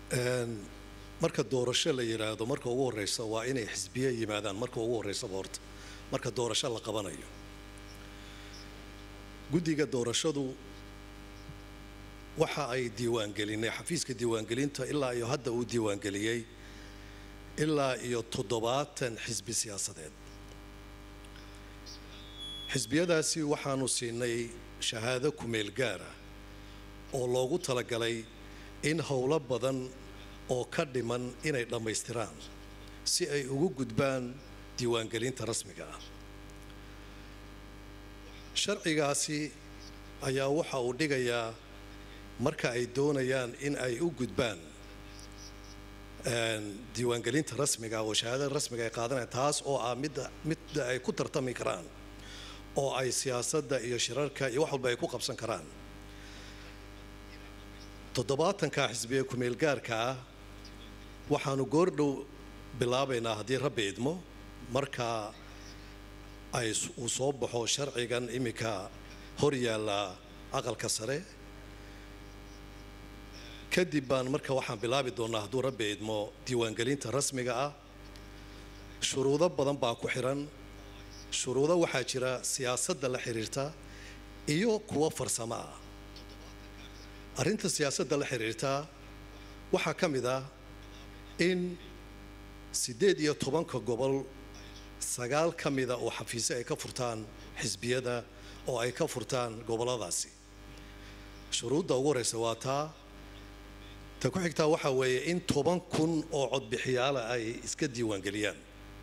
Een, marka doorasho la yidhaahdo marka ugu horeysa waa inay xisbiye yimaadaan marka ugu horeysaba horta marka doorasho la qabanayo guddiga doorashadu waxa ay diiwaangelinay xafiiska diiwaangelinta ilaa iyo hadda uu diiwaangeliyey ilaa iyo toddobaatan xisbi siyaasadeed xisbiyadaasi waxaanu siinay shahaado kumeel gaara oo loogu talagalay in howlo badan oo ka dhiman inay dhammaystiraan si ay ugu gudbaan diiwaangelinta rasmiga ah sharcigaasi ayaa waxa uu dhigayaa marka ay doonayaan in ay u gudbaan een, diiwaangelinta rasmiga oo shahaadada rasmiga ay qaadanayaan taas oo ah midda midda ay ku tartami karaan oo ay siyaasadda iyo shirarka iyo wax walba ay ku qabsan karaan toddobaatanka xisbiga kumeel gaarka ah waxaanu goordhow bilaabaynaa haddii rabbi idmo marka ay s- uu soo baxo sharcigan iminka hor yaalla aqalka sare kadib baan marka waxaan bilaabi doonaa hadduu rabbi idmo diiwaangelinta rasmiga ah shuruudo badan baa ku xiran shuruudo waxaa jira siyaasadda la xiriirta iyo kuwo farsamo ah arrinta siyaasadda la xiriirta waxaa ka mid ah in siddeed iyo tobanka gobol sagaal ka mida oo xafiise ay ka furtaan xisbiyada oo ay ka furtaan gobolladaasi shuruudda ugu horeysa waa taa ta ku xigtaa waxaa weeye in toban kun oo codbixiyaala ay iska diiwaangeliyaan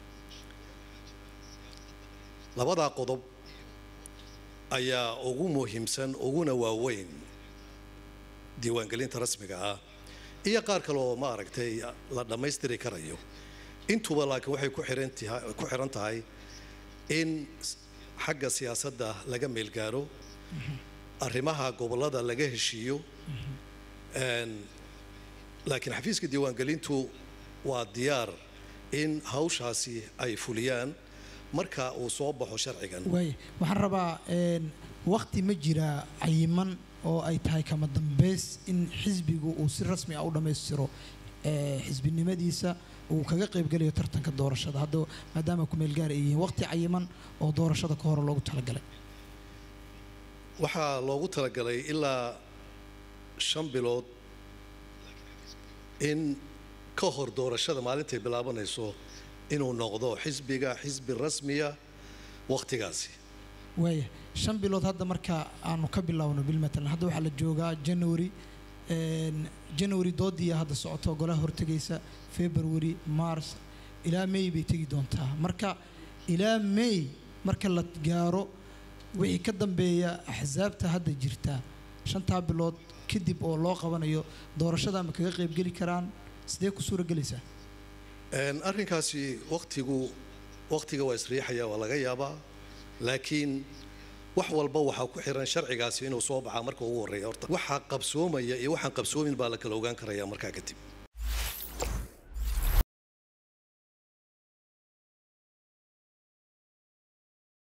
labadaa qodob ayaa ugu muhiimsan uguna waaweyn diiwaangelinta rasmiga ah iyo qaar kale oo ma aragtay la dhammaystiri karayo intuba laakiin waxay ku xiran tahay ku xiran tahay in s- xagga siyaasadda laga meelgaaro arrimaha gobollada laga heshiiyo Een, laakiin xafiiska diiwaangelintu waa diyaar in hawshaasi ay fuliyaan marka uu soo baxo sharcigan waay waxaan rabaa een, waqti ma jira cayiman oo ay tahay kama dambeys in xisbigu uu si rasmi ah u dhammaystiro ee, xisbinimadiisa uu kaga qaybgelayo tartanka doorashada hadda maadaama kumeel gaar ay yihiin waqti cayiman oo doorashada ka hore loogu talagalay waxaa loogu talagalay ilaa shan bilood in ka hor doorashada maalintay bilaabanayso inuu noqdo xisbiga xisbi rasmiya wakhtigaasi waaya shan bilood hadda marka aanu ka bilaawno bil matalan hadda waxaa la joogaa january een, january doodiya hadda socoto golaha hortegaysa february mars ilaa may bay tegi doontaa marka ilaa may marka la gaaro wixii ka dambeeya axsaabta hadda jirta shantaa bilood kadib oo loo qabanayo doorashada ma kaga qaybgeli karaan sidee ku suura gelaysaa Een, arrinkaasi wakhtigu wakhtiga waa isriixaya waa laga yaabaa laakiin wax walba waxaa ku xiran sharcigaasi inuu soo baxaa marka ugu horreeya horta waxaa qabsoomaya iyo waxaan qabsoomin baa la kala ogaan karaya markaa kadib